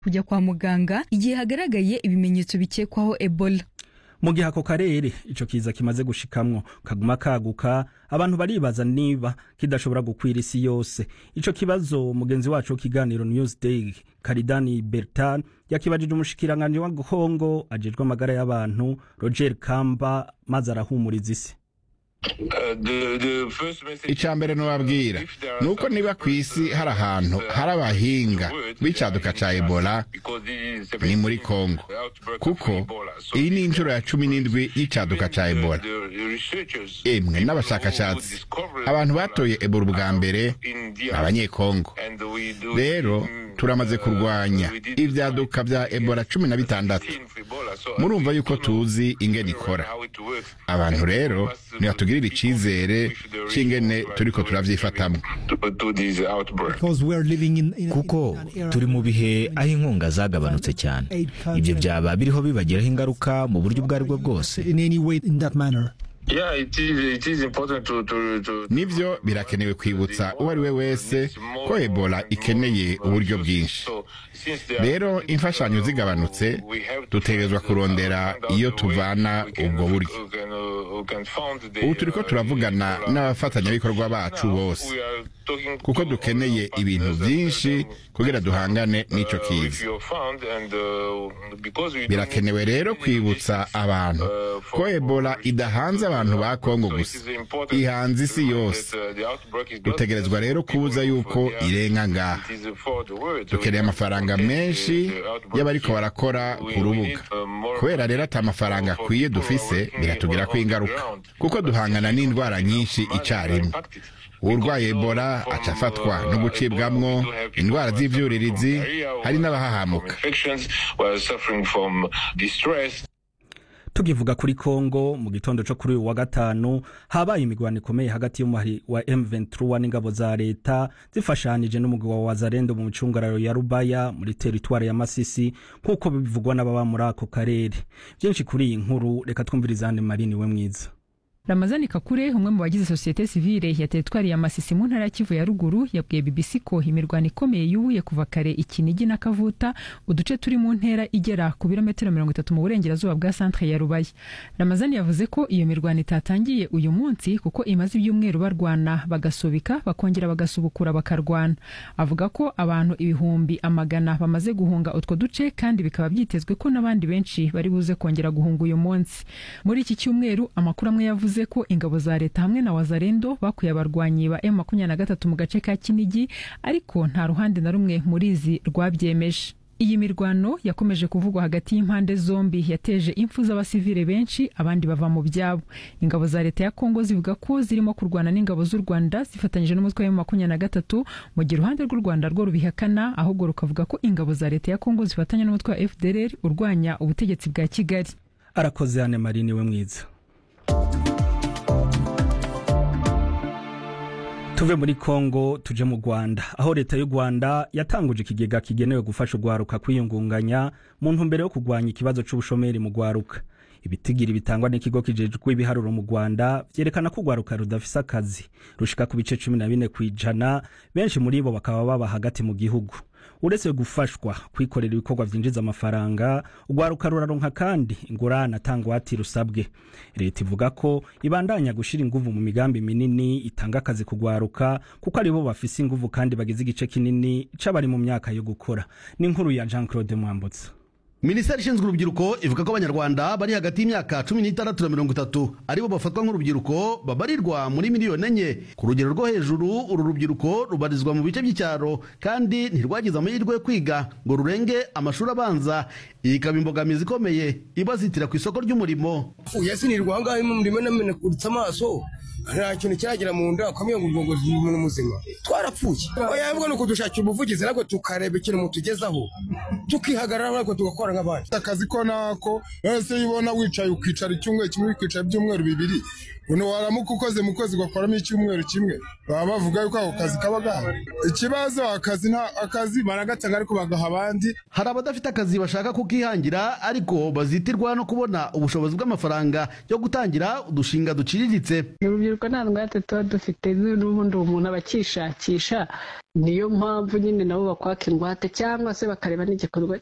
kujya kwa muganga igihe hagaragaye ibimenyetso bikekwaho ebola mu gihe ako karere ico kiza kimaze gushikamwo kaguma kaguka abantu baribaza niba kidashobora gukwira isi yose ico kibazo mugenzi wacu w'ikiganiro newsday karidani bertan yakibajije umushikiranganji wa kongo ajejwe amagara y'abantu roger kamba maze arahumuriza isi icya mbere nubabwira ni uko niba ku isi hari ahantu hari abahinga b'icaduka ca ebola ni muri kongo kuko iyi ni inshuro ya cumi n'indwi y'icaduka ca ebola emwe n'abashakashatsi abantu batoye ebola ubwa mbere ni abanyekongo rero turamaze kurwanya ibyaduka bya ebola cumi na bitandatu murumva yuko tuzi ingene ikora abantu rero nibatugirira icizere c'ingene turiko turavyifatamwo kuko turi mu bihe aho inkunga zagabanutse cyane ibyo byaba biriho bibagiraho ingaruka mu buryo ubwo ari bwo bwose nivyo birakenewe kwibutsa uwo ari we wese ko ebola ikeneye uburyo bwinshi rero imfashanyo zigabanutse dutegerezwa kurondera iyo tuvana ubwo buryo ubu turiko turavugana n'abafatanyabikorwa bacu bose kuko dukeneye ibintu byinshi kugira duhangane n'ico kiza birakenewe rero kwibutsa abantu ko ebola idahanze abantu ba kongo gusa ihanze isi yose dutegerezwa rero kubuza yuko irenga ngaha dukeneye amafaranga menshi y'abariko barakora ku rubuga kubera rero ati amafaranga akwiye dufise biratugirako ingaruka kuko duhangana n'indwara nyinshi icarimwe urwaye ebola aca afatwa no gucibwamwo indwara z'ivyuririzi hari n'abahahamuka tukivuga kuri kongo mu gitondo co kuri uyu wa gatanu habaye imigwano ikomeye hagati y'umuhari wa M23 n'ingabo za leta zifashanije n'umugwi wa Wazalendo mu micungararo ya Rubaya muri teritwari ya Masisi nk'uko bivugwa n'ababa muri ako karere byinshi kuri iyi nkuru reka twumvirize Anne Marie we mwiza ramazani kakure umwe mu bagize sosiyete sivile ya teritwari ya masisi mu ntara ya kivu ya ruguru yabwiye bbc ko imirwano ikomeye yubuye kuva kare ikinigi na kavuta uduce turi mu ntera igera ku birometero mirongo itatu mu burengerazuba bwa santre ya rubaya ramazani yavuze ko iyo mirwano itatangiye uyu munsi kuko imaze ibyumweru barwana bagasubika bakongera bagasubukura bakarwana avuga ko abantu ibihumbi amagana bamaze guhunga utwo duce kandi bikaba byitezwe ko n'abandi benshi bari buze kongera guhunga uyu munsi muri iki cyumweru amakuru amwe yavuze yavuze ko ingabo za leta hamwe na wazarendo bakuye abarwanyi ba M23 mu gace ka Kinigi ariko nta ruhande na rumwe muri izi rwabyemeje iyi mirwano yakomeje kuvugwa hagati y'impande zombi yateje impfu z'abasivile benshi abandi bava mu byabo ingabo za leta ya kongo zivuga ko zirimo kurwana n'ingabo z'u rwanda zifatanyije n'umutwe wa makumyabiri na gatatu mu gihe uruhande rw'u rwanda rwo rubihakana ahubwo rukavuga ko ingabo za leta ya kongo zifatanya n'umutwe wa fdr urwanya ubutegetsi bwa kigali arakoze Anne Marie niwe mwiza tuve muri kongo tuje mu rwanda aho leta y'u rwanda yatanguje ikigega kigenewe gufasha urwaruka kwiyungunganya mu ntumbero yo kurwanya ikibazo c'ubushomeri mu rwaruka ibitigiri bitangwa n'ikigo kijejwe ibiharuro mu rwanda vyerekana ko urwaruka rudafise akazi rushika ku bice cumi na bine kw'ijana benshi muri bo bakaba baba hagati mu gihugu uretse gufashwa kwikorera ibikorwa vyinjiza amafaranga urwaruka ruraronka kandi ingurane atangwati rusabwe leta ivuga ko ibandanya gushira inguvu mu migambi minini itanga akazi kugwaruka kuko aribo bafise inguvu kandi bagize igice kinini c'abari mu myaka yo gukora ni inkuru ya Jean Claude Mwambutsa minisiteri ishinzwe urubyiruko ivuga ko abanyarwanda bari hagati y'imyaka cumi n'itandatu na mirongo itatu aribo bafatwa nk'urubyiruko babarirwa muri miliyoni enye ku rugero rwo hejuru uru rubyiruko rubarizwa mu bice by'icyaro kandi ntirwagize amahirwe yo kwiga ngo rurenge amashuri abanza iyi ikaba imbogamizi ikomeye ibazitira ku isoko ry'umurimo yasinirwa aho ngaho mu murimo namenekuritse amaso nta kintu kiragera mu nda ukamenya ngo ubwongo ni umuntu muzima twarapfuye oya ahubwo ni ukudushakira ubuvugizi nabwo tukareba ikintu mutugezaho tukihagarara nabwo tugakora nk'abandi akazi ko nako wese iyo ubona wicaye ukicara icyumweru kimwe ukicara ibyumweru bibiri uno waramuka ukoze mu kwezi ugakoramo icyumweru kimwe baba bavuga yuko ako kazi kaba gahari ikibazo akazi nta akazi baragatanga ariko bagaha abandi hari abadafite akazi bashaka kukihangira ariko bazitirwa no kubona ubushobozi bw'amafaranga yo gutangira udushinga duciriritse urubyiruko nta ngwate tuba dufite n'ubundi umuntu aba akishakisha niyo mpamvu nyine nabo bakwaka ingwate cyangwa se bakareba n'igikorwa